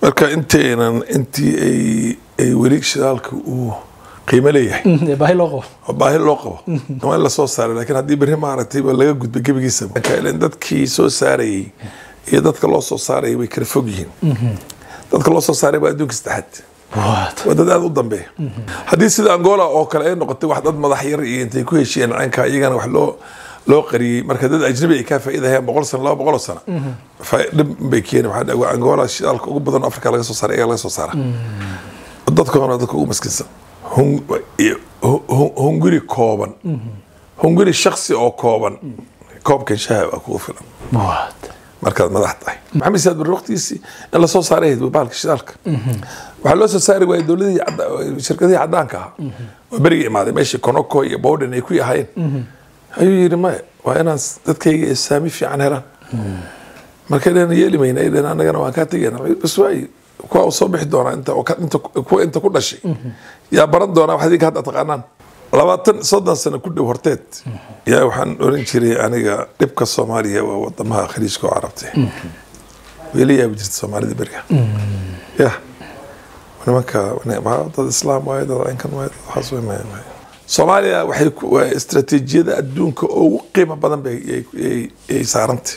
marka intaynan intii ay ay weli shidaalka uu qiimo leeyahay baahi loo qabo oo baahi loo qabo waa in lasoo saaray laakiin haddii berri maaragtay ba laga gudbay gebigiisa ilan dadkii soo saarayay iyo dadka loo soo saarayay way kala fog yihiin dadka loo soo saaray waa adduunka saddexaad waa dad aada u dambeeya haddii sida angola oo kale ay noqotay wax dad madax yar iyo intay ku heshiyeen caynka iyagana wax loo loo qariyey marka dad ajnabi ay kaa faa'iidahayaan boqol sano laba boqol sano dhib bay keeni waxaa dhawa angola shidaalka ugu badan afrika laga soo saara iyaga laga soo saara dadkoona dadka ugu maskiinsan hunguri kooban hunguri shaksi oo kooban koobkan shaha waa kugu filan markaad madax tahay maxamed siyaad barre waqtigiisii in lasoo saaray ahayd baalka shidaalka waxaa loo soo saari waayay dowladihii shirkadihii caddaanka ahaa waa berigii imaaday meeshii konoko iyo bowden ay ku yahaayeen ayuu yidhi maya waa inaan dadkayga saami fiican helaan marka dhan yeeli mayna ay dhaheen annagana waan kaa tegayna bas waayi kuwa uu soo bixi doonaa inta inta kuwa inta ku dhashay yaa baran doonaa wax idinka hadda taqaanaan labaatan soddon sano ku dhow horteed yaa waxaan oran jiray aniga dhibka soomaaliya waa wadamaha khaliijka oo carabtay weli yaabi jirta soomaalida beriga ya nimanka dad islaam waaye dad caynkan waaye dad waxaas way maya maya soomaaliya waxay waa istaraatiijiyada adduunka ugu qiimo badan bay ay saarantay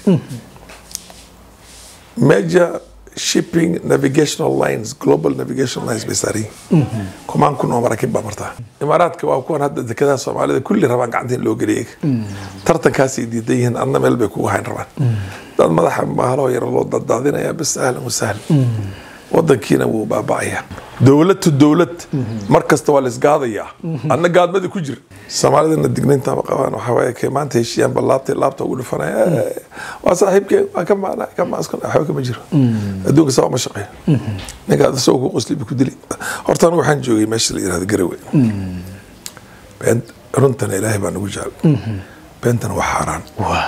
major shipping navigational lines global navigational lines bay saaran yihiin kumaan kun oo maraakiib baa martaa imaaraadka waa kuwan hadda dekedaha soomaalida kulli rabaan gacanta in loo geliya tartankaasay diidan yihiin adna meel bay kugu hayn rabaan dad madaxa mahaloo yar loo daddaadinayaa bis ahlan wasahlan wadankiina wuu baaba'ayaa dowlad to dowlad mar kasta waa laisgaadayaa adna gaadmadii ku jir soomaalidana dignaynta ma qabaan waxaa waaye kay maanta heshiiyaan bal laabtay laabta ugu dhufanaya waa saaxiibkeen waa ka maana ka maaskon waxba kama jiro adduunka saa uma shaqeeyo ninka ad isagoo ku qosli ku dili horta anigu waxaan joogay meesha la yirahdo garawe runtana ilaahay baa nagu jecel beentana waa xaaraan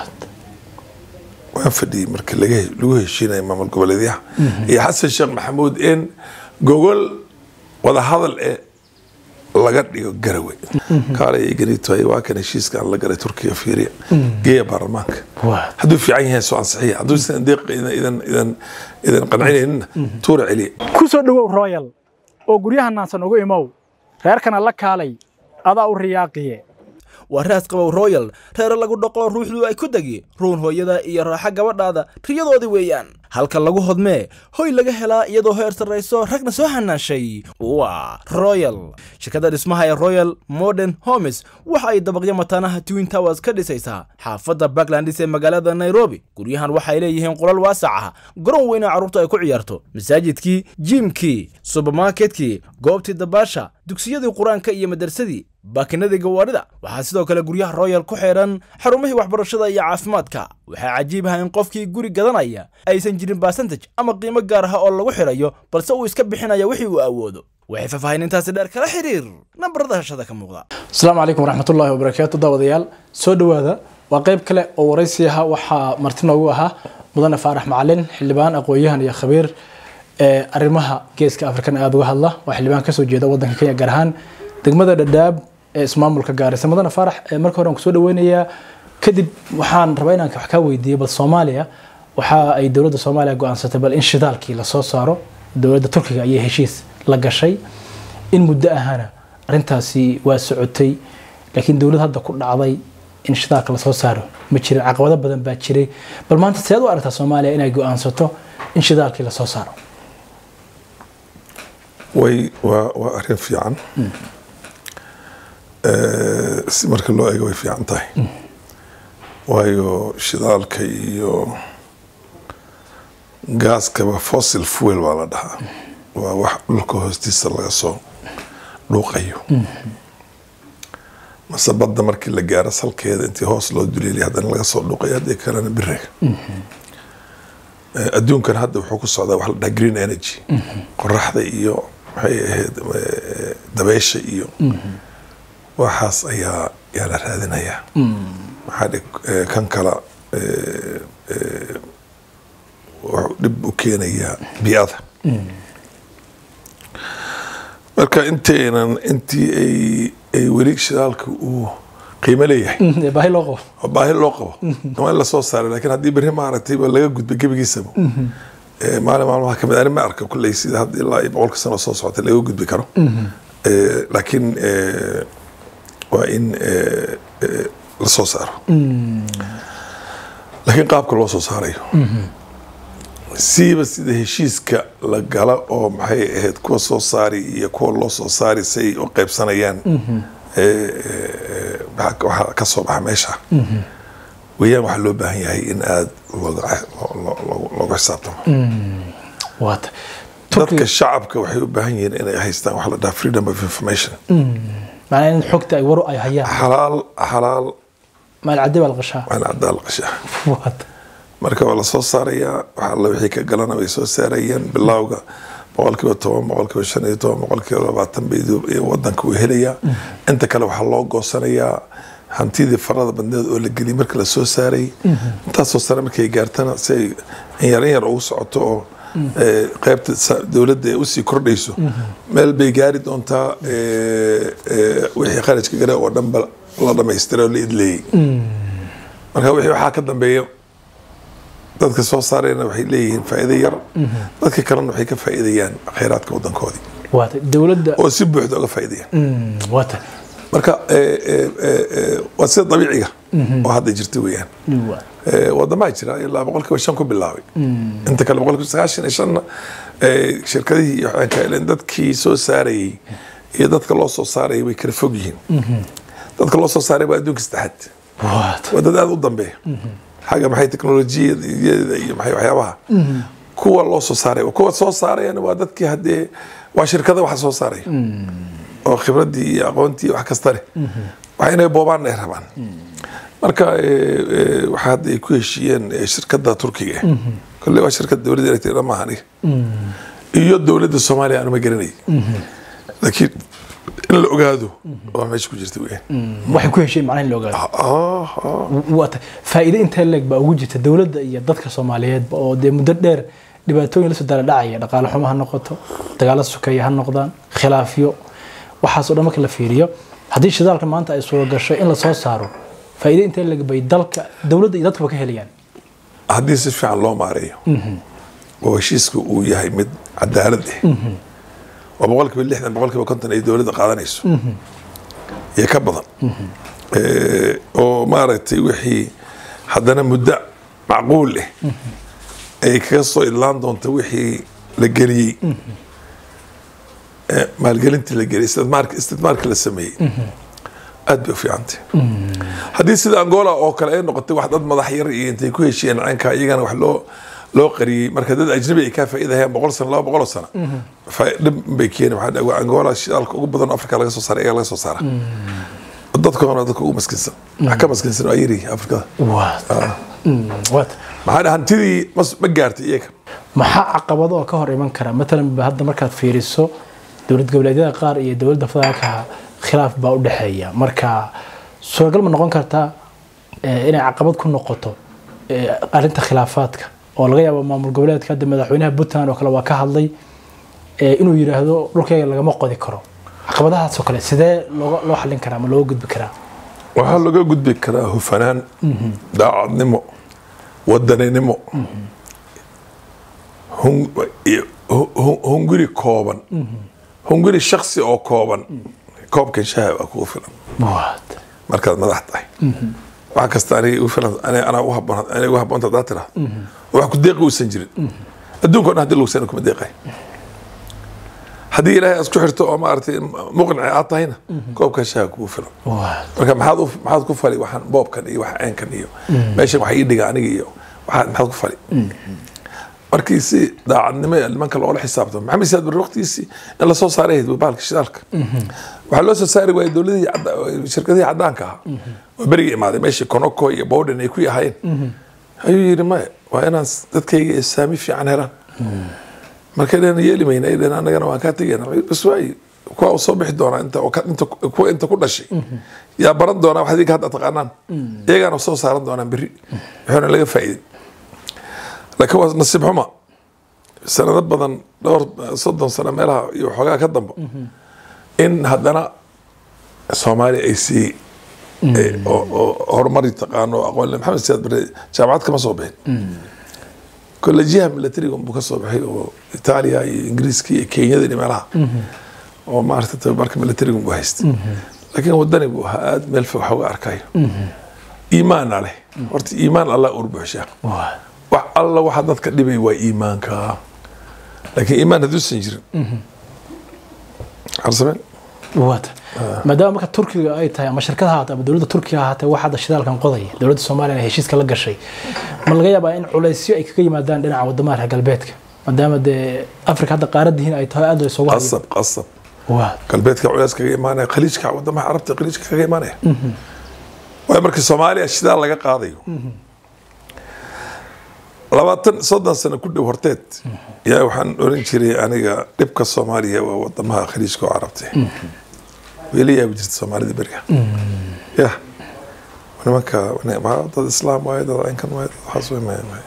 waan fadhiyey marka lagu heshiinaya maamul goboleedyaha iyo xasan sheekh maxamuud in gogol wadahadal ee laga dhigo garawe kaalay ganitoy waa kan heshiiska aan la galay turkiya fiiriya geeya baarlamaanka hadduu fiican yahay soo ansixiya hadduu isan deeq idan idan idan qancinayninna tuura celiya ku soo dhowow royal oo guryaha naansan ugu imow reerkana la kaalay adaa u riyaaqiye waa raas qabow royal reere lagu dhoqo ruuxdu ay ku degi ruun hooyada iyo raaxo gabadhaada riyadoodii weeyaan halka lagu hodmee hoy laga helaa iyadoo heer sarrayso ragna soo hanaashay waa royal shirkadda dhismaha ee royal modern homes waxa ay dabaqyo mataanaha twin towers ka dhisaysaa xaafadda backlandis ee magaalada nairobi guryahan waxay leeyihiin qolal waasac ah garoon weyna carruurta ay ku ciyaarto masaajidkii jiimkii subermarketkii goobtii dabaasha dugsiyadii qur-aanka iyo madarsadii baakinadii gawaarida waxaa sidoo kale guryaha royal ku xidhan xarumihii waxbarashada iyo caafimaadka waxaa cajiib ah in qofkii guri gadanaya aysan jirin barsentage ama qiimo gaar ah oo lagu xidhayo balse uu iska bixinaya wixii uu awoodo waxay faahfaahinintaasi dheer kala xiriir nambarada hashada ka muuqda asalaamu calaykum waraxmatullaahi wabarakaatu daawadayaal soo dhowaada waa qayb kale oo waraysi aha waxaa marti noogu ahaa mudane faarax macalin xildhibaan aqoon-yahan iyo khabiir ee arrimaha geeska afrikan aada uga hadla waa xildhibaan kasoo jeeda wadanka kenya gaar ahaan degmada dhadhaab ee ismaamulka gaarisa mudane faarax marka hore aan kusoo dhaweynayaa kadib waxaan rabaa inaan wax kaa weydiiyo bal soomaaliya waxa ay dowladda soomaaliya go-aansatay bal in shidaalkii lasoo saaro dowladda turkiga ayay heshiis la gashay in muddo ahana arrintaasi waa socotay laakiin dowlad hadda ku dhacday in shidaalka lasoo saaro ma jirin caqabado badan baa jiray bal maanta seed u aragtaa soomaaliya inay go-aansato in shidaalkii lasoo saaro way waa waa arrin fiican si marka loo eego way fiican tahay waayo shidaalka iyo gaaskaba fossil fuel baa la dhahaa waa wax dhulka hoostiisa laga soo dhuuqayo mase badda markii la gaaro salkeeda intii hoos loo duleeliya haddana laga soo dhuuqayo haddii kalena biriga adduunkan hadda wuxuu ku socdaa wax la dhahaa green energy qoraxda iyo maxay ahayd dabeysha iyo waxaas ayaa yaa la raadinayaa maxaa dhig kan kala wuxuu dhib u keenayaa biada marka intaynan intii ay ay weli shidaalka uu qiimo leeyahay baahi loo qabo oo baahi loo qabo waa in lasoo saaray laakiin haddii berri maaragtay ba laga gudbay gebigiisaba eh, maalin maalmaha kamid ani ma arka kulley sida hadda ilaa iyo boqolka sano soo socota laga gudbi karo Eh, laakiin eh, waa in eh, eh, la soo saaro laakiin qaabka loo soo saarayo siiba sida heshiiska la gala oo maxay ahayd kuwa soo saari iyo kuwa loo soo saari say u qaybsanayaan eh, eh, waxa waxa ka soo baxa meesha weeyaan waxaa loo baahan yahay in aada looga loo- loo- loo- looga xisaabtamo waata dadka shacabka waxay u baahan yihiin inay haystaan waxa la dhaha freedom of information macnaa in xogta ay waru ay hayaan xalaal xalaal maalcadi baa la qashaa waa in cadaal qashaa waata marka waa la soo saarayaa waxa alla wixii ka galana way soo saarayeen bilowga boqolkiiba toban boqolkiiba shan iyo toban boqolkiiba labaatan bay du- iyo wadanka uu helayaa inta kale waxaa loo goosanayaa hantidii farada badneed oo la geliyay marka la soo saaray intaasoo sare markay gaartana si ay in yar in yar ugu socoto oo eh, qaybta sa- dowladda ay usii kordhayso meel bay gaari doontaa eh, eh, wixii kharajka gale oo dhanba la dhamaystiray oo la idleeyey marka wixii waxaa ka dambeeya dadka soo saarayna waxay leeyihiin faa'iido yar dadka kalena waxay ka faa'iidayaan khayraadka wadankoodii waata dowladda oo si buuxda uga faa'iidayaan Mm, waata marka eh, eh, eh, eh, waa sida dabiiciga oo hadda jirta weeyaan Waa. Eh, wadamaha jira ilaa boqolkiiba shan ku bilaabay inta kale boqolkiiba sagaashan iyo shanna eh, shirkadihii iyo waxaan ka heleen dadkii soo saarayey iyo dadka loo soo saarayay way kala fog yihiin dadka loo soo saaray waa adduunka saddexaad waata waa dad aada u dambeeya xagga maxay teknolojiyada iyo maxay waxyaabaha kuwa loo soo saaray kuwa soo saarayana waa dadkii haddee waa shirkada waxa soo saaraya oo khibradii iyo aqoontii wax kasta leh waxa inay boobaan ay rabaan marka eh, eh, waxa hadda ay ku heshiiyeen eh, shirkada turkiga kolley waa shirkada dowladda electric maaha aniga iyo dowladda soomaaliya anuma garanay laakiin in la ogaado waa meesha ku jirta weyaan waxay ku hesheen macnaha in la ogaado Ah, ah. waata faa'iido intee leeg baa ugu jirta dowladda iyo dadka soomaaliyeedba oo dee muddo dheer dhibaatooyin la soo dala dhacaya dhaqaale xumo ha noqoto dagaalo sukeeya ha noqdaan khilaafyo waxaasoo dhan marka la fiiriyo haddii shidaalka maanta ay suuro gasho in la soo saaro faa'iido intee leeg bay dalka dowladda iyo dadkuba ka helayaan haddii si fiican loo maareeyo oo heshiiska uu yahay mid cadaalad ah oo boqolkiiba lixdan boqolkiiba konton ay dowladda qaadanayso iyo ka badan Eh, oo maaragtay wixii haddana muddo macquul ah ay kaga soo idlaan doonto wixii la geliyey Eh, maalgelintii la geliyey istidmaarka istidmaarka la sameeyey aad bay u fiicantay haddii sida angola oo kale ay noqotay wax dad madax yar iyo intay ku heshiiyeen caynka iyagana wax loo loo qariyey marka dad ajnabi ay kaa faa'iidahayaan boqol sano laba boqol oo sano Faa- dhib bay keeni waxaa dhawa angola shidaalka ugu badan oo afrika laga soo saara iyaga laga soo saara dadkoona dadka ugu maskinsan wax ka maskinsan waa yiri afrikada waata Mm, waata maxaa dhaha hantidii mas- ma gaartay iyaga maxaa caqabado oo ka hor iman kara matalan ba hadda markaad fiiriso dowlad goboleedyada qaar iyo dowladda federaalka khilaaf baa u dhexeeya marka suuragal ma noqon kartaa eh, inay caqabad ku noqoto eh, arrinta khilaafaadka oo laga yaabo maamul goboleedka hadda madaxweynaha puntland oo kale waa ka hadlay eh, inuu yidhaahdo dhulkayga lagama qodi karo caqabadahaas oo kale sidee looga- loo xallin karaa ma looga gudbi karaa waxaa laga gudbi karaa hufanaan daacadnimo wadaninimo hun- iyo hu- hu- hunguri kooban hunguri shaksi oo kooban koobkan shaha waa kugu filan waata markaad madax tahay wax kasta aniga igu filan aniga anaa u haboon aniga ugu haboonta haddaad tiraahdo wax ku deeqi uusan jirin adduunka o dhan hadii lagu sana kuma deeqay haddii ilaahay aad isku xirto oo maaragtay muqnici aad tahayna koobkan shaha kugu filan waata marka maxaad u maxaad ku fali waxaan boobkan iyo waxa ceenkan iyo meeshan waxa ii dhiga aniga iyo waxaad maxaad ku fali markii si daacadnimo ee nimanka loola xisaabtamo maxamed siyaad bari waqtigiisii in lasoo saaray ahayd baalka shidaalka waxaa loo soo saari waayey dowladihii cadda- shirkadihii caddaanka ahaa oo beriga imaaday meeshii konoko iyo bowden ay ku yahaayeen ayuu yidhi maya waa inaan s- dadkayga ay saami fiican helaan marka dhan yeeli mayna ay dhaheen annagana waan kaa tegayna bas waayi kuwa uu soo bixi doonaa inta oo ka- inta kuwa inta ku dhashay yaa baran doonaa wax idinka hadda taqaanaan iyagaana soo saaran doonaan berri wuxuuna laga faa'iidin laakiin waa nasiib xuma sanado badan dhowr soddon sano meelaha iyo waxoogaa ka dambo in haddana soomaaliya ay sii oo- oo horumari taqaano aqoon le maxamed siyaad bare jaamacad kama soo bixin kole jiha militariga buu ka soo baxay oo itaaliya iyo ingiriiska iyo kenyada iyo meelaha oo maarata tababarka militariga buu haystay laakiin wadani buu ahaa aada meel fog wax uga arkayo iimaana leh horta iimaan allah urbuxshaa waa wax alla waxa dadka dhibay waa iimaanka laakiin iimaan hadduusan jirin arsameen waata maadaama marka turkiga ay tahay ama shirkad ha ahaatee ama dowladda turkiga ha ahaatee wax hadda shidaalkan qodaya dowladda soomaaliya ay heshiiska la gashay ma laga yaabaa in culaysyo ay kaga yimaadaan dhinaca wadamaha reer galbeedka maadaama dee afrika hadda qaaradihiin ay tahay aad la isugu hayo qasab qasab waa galbeedka culays kaga imaanaya khaliijka wadamaha carabta khaliijka kaga imaanaya waayo markii soomaaliya shidaal laga qaadayo labaatan soddon sano ku dhow horteed yaa waxaan oran jiray aniga dhibka soomaaliya waa wadamaha khaliijka oo carabta weli yaabi jirta soomaalida beriga ya nimanka waa dad islaam waaye dad aynkan waaye dad waxaas wey maya maya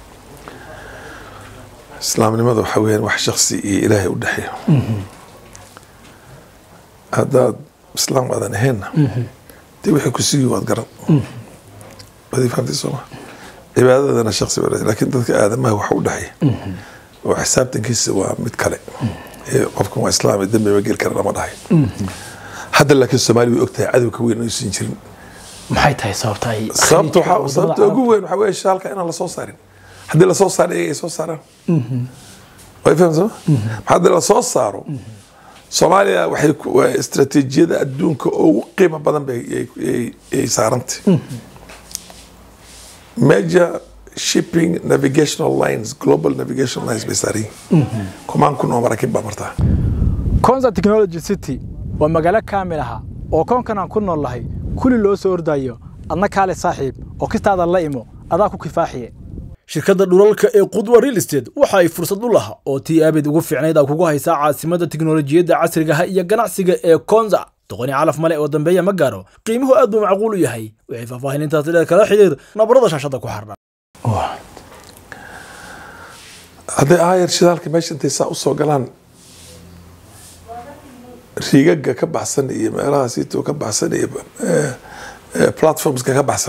islaamnimada waxa weeyaan wax shaksi iyo ilaahay u dhexeeyo haddaad islaam aadan ahaynna dee wixii ku sigi waad garan waad fahamtay sooma cibaadadana shaksi ba laakiin dadka aadamaha wax u dhexeeya oo xisaabtankiisa waa mid kale ee qofkan waa islaam ee dambi ma geli kara lama dhahay hadda laakiin soomaali way ogtahay cadowka weyn aysan jirin maxay tahay sababta ay sababta khaliijka waxaa wadamada sababta ugu carabta- weyn waxaa weeye shaalka inaan lasoo saarin haddii lasoo saaro iyaga ay soo saaraan way fahamsama haddii lasoo saaro soomaaliya waxay ku- waa istaraatiijiyada adduunka ugu qiimo badan bay ay- ay- ay saarantay major shipping navigational lines global navigational lines bay saaran yihiin kumaan kun oo maraakiib baa martaa konza technology city waa magaalo kaamil aha oo koonkan aan ku nool lahay kulli loo soo ordayo adna kaale saaxiib oo kistaada la imo adaa ku kifaaxiye shirkadda dhulalka ee qudwa real estate waxa ay fursad u laha oo tii aabid ugu fiicnayd aa kugu haysaa caasimadda tiknolojiyadda casrigaha iyo ganacsiga ee konza doqoni calaf male oo dambeeya ma gaaro qiimuhu aad buu macquul u yahay waxay faahfaahinintaasi dheer kala xidhiir nabarada shaashadda ku xardhan hadday aayar shidaalka meesha intay saa usoo galaan riigaga ka baxsan iyo meelaha siito ka baxsan iyo eh, eh, platformska ka baxsan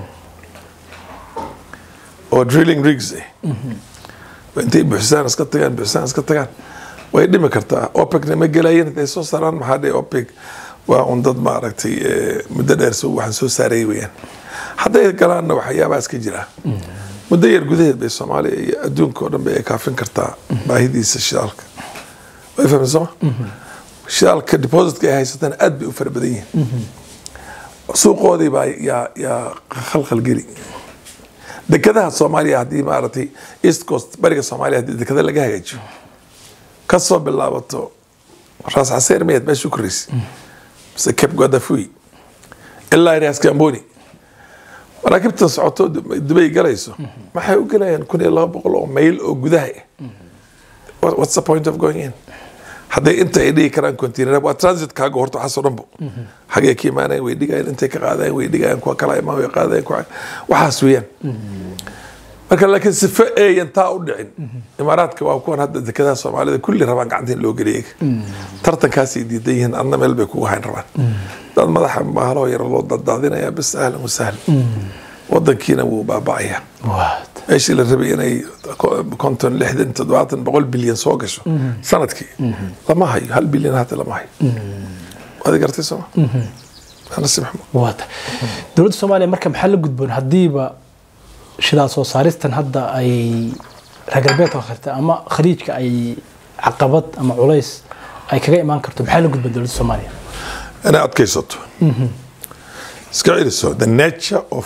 oo drilling rigs eh intay buuxsaan iska tagaan buuxsaan iska tagaan way dhimi kartaa opecna ma gelayeen intay soo saaraan maxaa dhe opec waa un dad maaragtay eh, muddo dheer soo waxaan soo saarayay weyaan hadday galaanna waxyaabaha iska jira muddo yar gudaheed bay soomaaliya iyo adduunka oo dhan bay ay kaafin kartaa baahidiisa shidaalka way fahmay sooma shidaalka depositka ay haysataan aad bay u fara badan yihiin suuqoodii baa yaa yaa khalkhal geli dekadaha soomaaliya haddii maaragtay east coast bariga soomaaliya haddii dekada laga hagaajiyo ka soo bilaabato raas xaseer miyaad meesha u koraysa mise cape guadafui ilaa iraas gamboni maraakiibtan socoto dubay galayso maxay u gelayaan kun iyo laba boqol oo mayl oo gudaha ah What- what's the point of going in hadday inta ay dhigi karaan container waa transit kaaga horta waxaasoo dhanbo xagee ka imaanayan way dhigayaan intay ka qaadayan way dhigayaan kuwa kala imaan way qaadayan kuwa waxaas weeyaan marka laakiin sife eeyan taa u dhicin imaaraadka waa kuwan hadda dekadaha soomaalida kulli rabaan gacanta in loo geliya tartankaasay diidan yihiin adna meel bay kugu hayn rabaan dad madaxa bahaloo yar loo daddaadinayaa bis ahlan wasahlan wadankiina wuu baaba'ayaa waad meeshii la rabay inay konton lixdan toddobaatan boqol bilyan soo gasho sanadkii lama hayo hal bilyan hata lama hayo waad gartay sooma anasi maxmud waata dowladda soomaaliya marka maxaa la gudboon haddiiba shidaal soo saaristan hadda ay reer galbeedka karta ama khaliijka ay caqabad ama culays ay kaga imaan karto maxaa la gudboon dowladda soomaaliya inay adkaysato iska celiso the nature of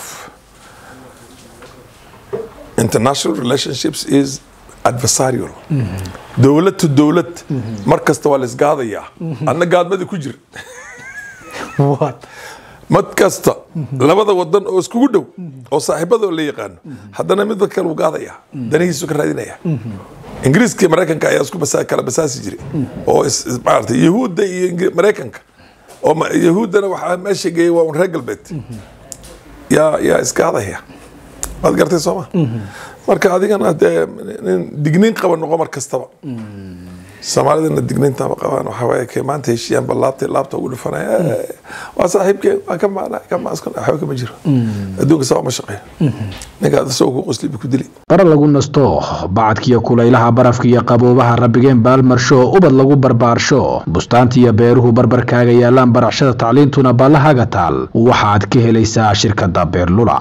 international relationships is adversarial dowlad to dowlad mar kasta waa la isgaadayaa adna gaadmadii ku jir waad mad kasta labada wadan oo iskugu dhow oo saaxiibada la yaqaano haddana midba kale uu gaadaya danihiisu ka raadinaya ingiriiska iyo maraykanka ayaa isku basa- kala basaasi jiray oo is- is- maaragtay yahuudda iyo Ingri- maraykanka oo ma- yahuuddana waxaa meesha geeyay waa un reer galbeed yaa yaa isgaadaya waad gartay sooma marka adigana dee nin digniin qaba noqo mar kastaba soomaalidana digniintama qabaan waxaa waaye kay maanta heshiiyaan bal laabtay laabta ugu dhufanaya "Eh, waa saaxiibkeen waa ka maana ka maaskun waxba kama jiro adduunka saa uma shaqeeyo ninka isagoo ku qosli bu ku dili bara lagu nasto bacadkiyo kulaylaha barafka iyo qaboobaha rabbigeen baalmarsho ubad lagu barbaarsho bustaanta iyo beeruhu barbarkaaga yaalaan baracshada tacliintuna baallahaaga taal waxaad ka helaysaa shirkadda beerlula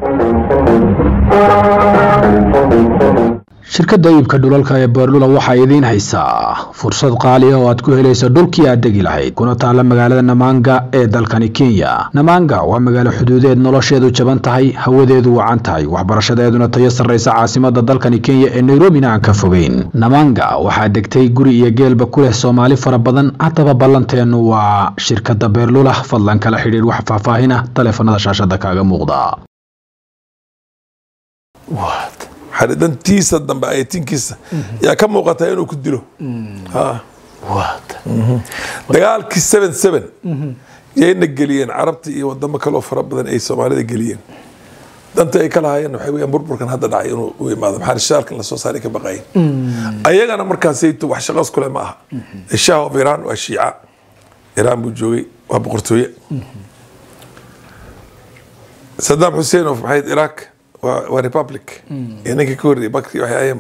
shirkadda iibka dhulalka ee beerlula waxaa idiin haysaa fursad qaali ah oo aad ku helayso dhulkii aad degi lahayd kuna taalla magaalada namaanga ee dalkani kenya namaanga waa magaalo xuduudeed nolosheedu jaban tahay hawadeedu wacan tahay waxbarashadeeduna tayo sarraysa caasimada dalkani kenya ee nairobina aan ka fogeyn namaanga waxaa degtay guri iyo geelba ku leh soomaali fara badan haddaba ballanteennu waa shirkadda beerlula fadlan kala xidhiidh wax faahfaahina taleefanada shaashada kaaga muuqda xaridantiisa dambe ayatinkiisa yaa ka muuqata inuu ku dilo Ha. dagaalkii seven seven yayna geliyeen carabta iyo wadamo kaloo fara badan ay soomaalida geliyeen danta ay ka lahaayeen waxay weyaan burburkan hadda dhacay inuu u imaado maxaa shaalkan lasoo saaray ka baqayen ayagana markaasayto wax shaqas kule ma aha shah of iran waa shiica iran buu joogay waa boqortooye saddam xuseen of maxayd iraq waa waa republic iyo ninka ka horreeyay bakri waxay ayeen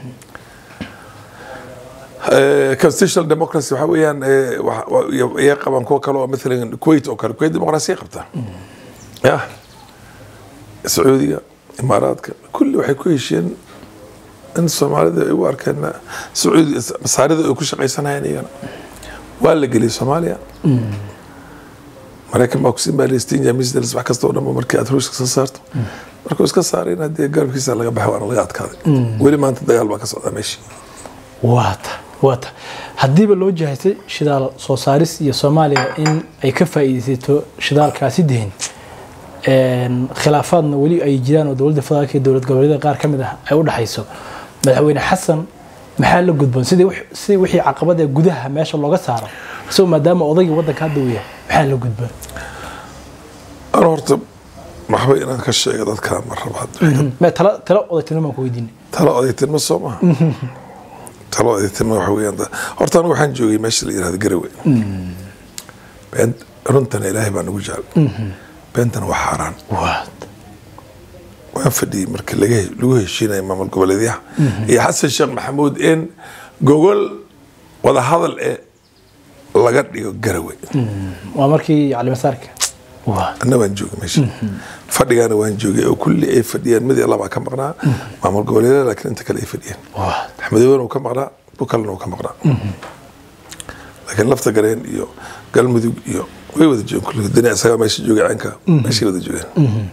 Eh, constitutional democracy waxa weeyaan eh, wa- wa- iyo- iyay qabaan kuwa kale oo maalan kuwait oo kale kuwait dimuqraasiya qabtaa ya sacuudiga imaaraadka kulli waxay ku heshiyeen in soomaalida ay u arkeen sacuudi masaarida ay ku shaqaysanayeen iyagana waa la geliyay soomaaliya maraykan baa kusin baa lestinja misdels wax kasta oo dhan markii aad ruushka soo saarto markuu iska saarayna dee garabkiisa laga baxay waana laga adkaaday weli maanta dagaal baa ka socdaa meeshii waata waata haddiiba loo jihaystay shidaal soo saaris iyo soomaaliya in ay ka faa'iidaysato shidaalkaasi dehin een, khilaafaadna weli ay jiraan oo dowladda federaalka iyo dowlad goboleedyada qaar ka mid ah ay u dhexayso madaxweyne xasan maxaa la gudboon sidii wix- sidii wixii caqabad ee gudaha meesha looga saaro isagoo maadaama odaygii waddanka hadda uu yahay maxaa la gudboon ana horta waxba inaan ka sheega dadka ma rabo hadda me tala tala odaytinimo baan ku weydiinay tala odaytinimo soo maha tala odaytinimo waxa weeyaan da- horta anigu waxaan joogay meesha la yirahdo garawe been runtana ilaahay baa nagu jecel beentana waa xaaraan waata waan fadhiyey marka laga he- lagu heshiinaya maamul goboleedyaha iyo xasan sheekh maxamuud in gogol wadahadal ee laga dhigo garawe waa markii calimasaarka waata anna waan joogay meesha fadhigaana waan joogay oo kulli ay fadhiyeen mid iyo labaa ka maqnaa maamul goboleedyada laakiin inta kale ay fadhiyeen waata axmedowena uu ka maqnaa bu kalena uu ka maqnaa laakiin lafta gareen iyo galmudug iyo way wada joogeen kulli dani isagaa meesha joogay caynka meeshay wada joogeen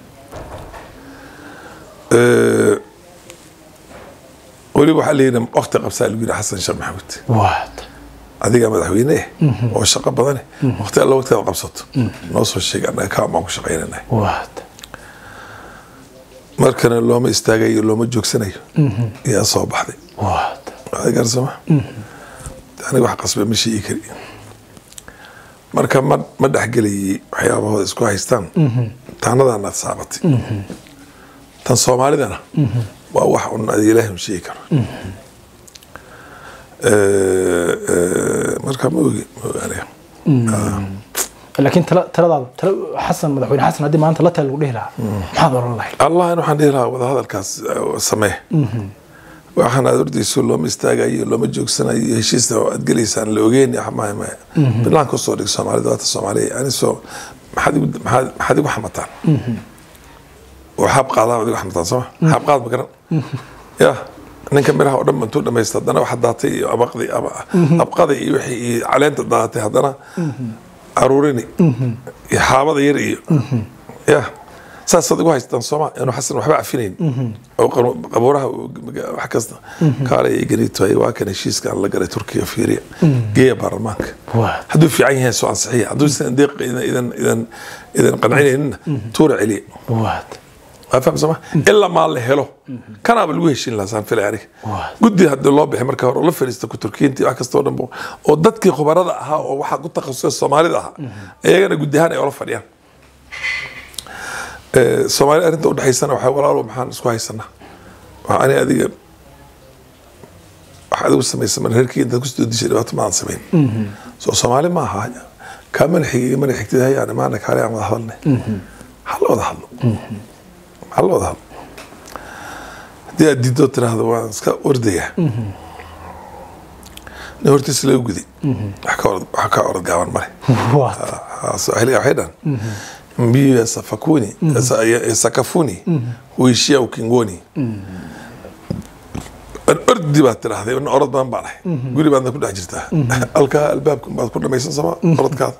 Eh, weliba waxaa layidhi waqti qabsaa lagu yidhi xasan sheekh maxamuud waata adigaa madaxweyne eh oo shaqo badane waqti alla waqtigaad qabsato noo soo sheeg annaga kaa baan ku shaqaynanahay waata markana looma istaagayo looma joogsanayo ayaa soo baxday waata Waa garsama aniga wax qasba ma sheegi kari marka ma ma dhexgelayay waxyaabahooda isku haystaan taanadaanaad saabatay tan soomaalidana waa wax un adi ilaahi un sheegi karo Eh, eh, marka ma ogi ma ogi aniga laakiin tala taladaada tala xasan madaxweyne xasan haddii maanta la tala lagu dhihi lahaa maxaad oran lahayd allah in waxaan dhihi lahaa wadahadalkaas eh, samee waxaan aad ordayso looma istaagayo looma joogsanayo heshiista aad gelaysaan la ogeyn maya maya bilaanka usoo dhig soomaalida waata soomaaliya anisoo maxaad igu- maxaad maxaad igu xamataan oo xaab qaadaa igu xamataan sooma xaab qaad ma garan ya ninka miraha oo dhan intuu dhamaysta haddana waxa daatay iyo abaqdi ama abqada iyo wixii iyo caleenta daatay haddana aruurini iyo xaabada yar iyo ya saasaad igu haystaan sooma inuu xasan waxba cafinayn oo qanu- qabuuraha uu- wax kasta kaale iyo ganito waa kan heshiiska aan la galay turkiya fiiriya geeya baarlamaanka waata hadduu fiican yahay soo ansixiya hadduu isan deeq idan idan idan idan qancinayninna tuura celiya waata waa faham sooma ilaa maa la helo kanaaba lagu heshiin lahaa saan filay aniga Waa. guddi haddii loo bixi marka hore oo la fadhiista ku turkiintii wax kasta oo dhan bo- oo dadkii khubarada ahaa oo waxaa ku takhasusay soomaalida ahaa iyagana guddi ahaan ay ola fadhiyaan Eh, soomaali arrinta udhexaysana waxaa walaalo maxaan isku haysanaa waxaa ani adiga wax adigu samaysa mar reerkii intaad kusoo dishay dhibaato ma aan samayn soo soomaali ma aha kaa mana xigay mana xigtid hayaan imaana kaale aan wada hadalne ha la wada hadlo ha la wada hadlo haddii aad diidoo tiraahdo waan iska ordaya nin hortiisa laga guday wax ka orod wax ka orod gaaban male swahiliga waxay dhan mbiu yasafakuni yasakafuni huishia ukingoni ordi baad tidhaahday in orod badan baan ahay guri baadna ku dhex jirtaa halkaa albaabkan baad ku dhamaysan sama orodkaada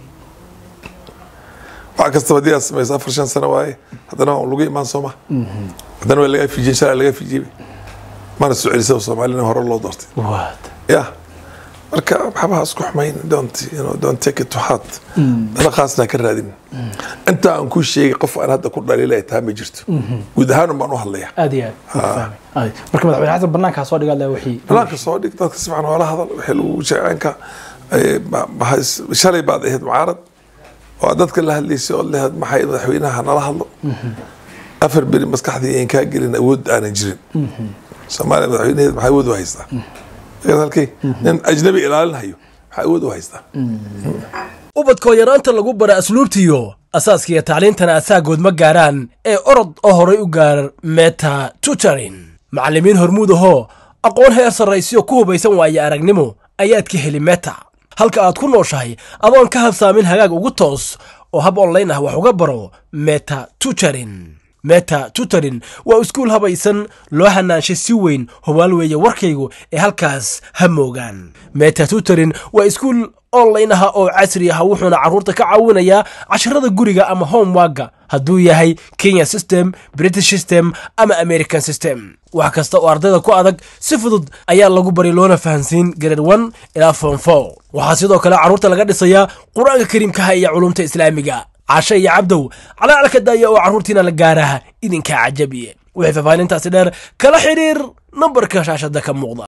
wax kastaba haddii aad samayso afar shan sano waaye haddana waa lagu imaan sooma haddana waa lagaa fijiyey shalay lagaa fijiyey mana soo celisaba soomaalina hore loo doortay ya marka waxbaha isku xumayn don't you know don't take it to heart dana qaasna ka raadin inta aan ku sheegay qof aan hadda ku dhaliilay taa ma jirto guud ahaan baan u hadlaya aad iyo aad fahmay marka madaxweyne xasan banaankaa soo dhigaad leh wixii banaanka soo dhig dadka si fiican wala hadal wixii lagu sheecanka shalay baad ahayd mucaarad oo dadka la hadlaysay oo lehed maxay madaxweynaha nala hadlo afar beri maskaxdii aan kaa gelin awood aanan jirin soomaaliya madaxweynaheed maxay awood u haystaa halkay nin ajnabi ilaalinhayo maxaa awood u haystaa ubadkoo yaraanta lagu bara asluubtiyo asaaskiiyo tacliintana asaagood ma gaaraan ee orod oo horay u gaar meta tutorin macallimiin hormuud ahoo aqoon heer sarraysiyo ku hubaysan waaye aragnimo ayaad ka heli meta halka aad ku nooshahay adoon ka habsaamin hagaag ugu toos oo hab onlayn ah wax uga baro meta tutorin meta tutorin waa iskuul habaysan loo hanaanshay si weyn hubaal weeye warkaygu ee halkaas ha moogaan meta tutorin waa iskuul online ah oo casri ah wuxuuna carruurta ka caawinayaa casharada guriga ama homewaga hadduu yahay kenya system british system ama american system wax kasta oo ardayda ku adag si fudud ayaa lagu bari loona fahansiin grade one ilaa form four waxaa sidoo kale carruurta laga dhisayaa qur-aanka kariimkaha iyo culumta islaamiga cashe iyo cabdow calaalka daaya oo carruurtiina la gaaraha idinkaa cajabiye wixii faahfaahintaasi dheer kala xidhiir nambarka shaashada ka muuqda